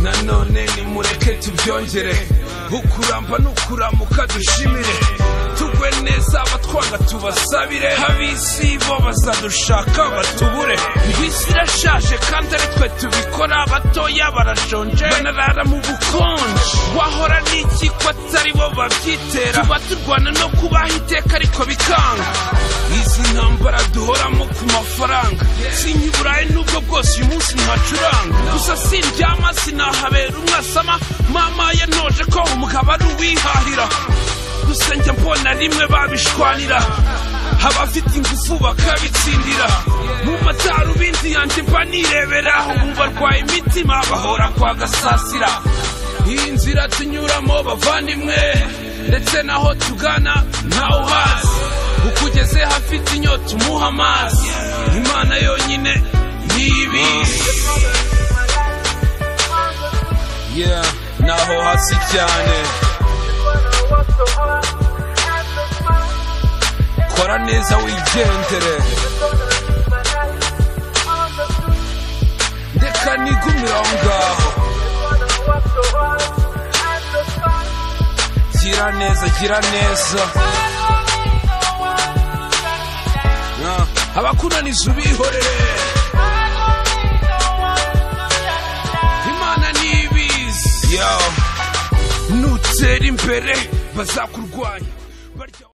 nanone nimureke tubyongere ukuramba n'ukuramuka dushimire tugwe neza abatwanga tubasabire ab'isi bo bazadushaka batubure isi irashaje kandi ari twe tubikora abatoya barashonje banarara mu bukonje wahora n'iki ko atari bo babyitera tuba turwana no kubaho iteka ariko bikanga izi ntambara duhoramo ku mafaranga sinya iburayi nubwo bwose uyu munsi ntacuranga gusa sindyama sinahabera umwasama mama yanoje ko umugabo ari uwihahira gusa njya mbona rimwe babishwanira abafite ingufu bakabitsindira mu matarubindi yanjye mba nirebera bumva rwaye imitima bahora kwa gasasira iyi nzira tunyuramo bavandimwe ndetse n'aho tugana ntawe uhazi ukugeze hafite inyota umuha amazi imana yonyine ntibizi yeah naho hasi cyane kora neza wigendere ndeka nigumira aho ngaho gira neza gira neza Ah, abakunaniza ubihorere imana nibizi yawe nutera imbere bazakurwanya